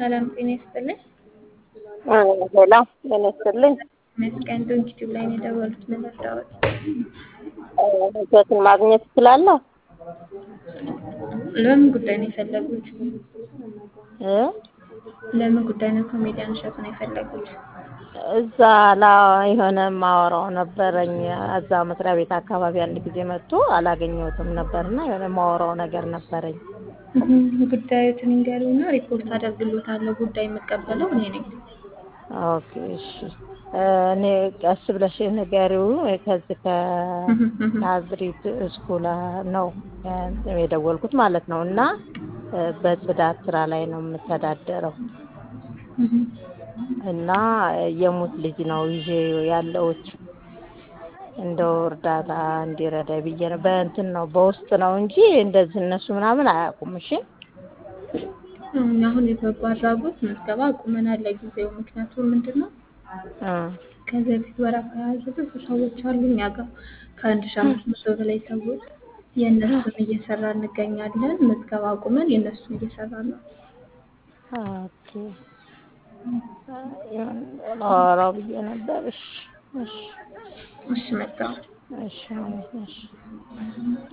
ሰላም ጤና ይስጥልኝ። ሌላ ጤና ይስጥልኝ። መስቀን ዶንክ ዩቲዩብ ላይ ነው የደወሉት። ምን ልርዳዎት? እሸቱን ማግኘት እችላለሁ? ለምን ጉዳይ ነው የፈለጉት? እ ለምን ጉዳይ ነው ኮሜዲያን እሸቱን የፈለጉት? እዛ ላ የሆነ ማወራው ነበረኝ እዛ መስሪያ ቤት አካባቢ አንድ ጊዜ መጥቶ አላገኘሁትም ነበርና የሆነ ማወራው ነገር ነበረኝ። ጉዳዮትን እንገሩና ሪፖርት አደርግሎታለሁ። ጉዳይ የምቀበለው እኔ ነኝ። ኦኬ እሺ። እኔ ቀስ ብለሽ ንገሪው። ከዚህ ከናዝሪት ስኩል ነው የደወልኩት ማለት ነው። እና በጽዳት ስራ ላይ ነው የምተዳደረው እና የሙት ልጅ ነው ይዤ ያለሁት እንደው እርዳታ እንዲረዳ ብዬ ነው። በእንትን ነው በውስጥ ነው እንጂ እንደዚህ እነሱ ምናምን አያውቁም። እሺ አሁን የበጎ አድራጎት ምዝገባ አቁመናል ለጊዜው። ምክንያቱም ምንድን ነው ከዚህ በፊት ወረፋ የያዙ ብዙ ሰዎች አሉ እኛ ጋር ከአንድ ሺህ አምስት መቶ በላይ ሰዎች የእነሱን እየሰራ እንገኛለን። ምዝገባ አቁመን የእነሱን እየሰራ ነው። ኦኬ ላወራው ብዬ ነበር። እሺ እሺ እሺ መጣሁ። እሺ እሺ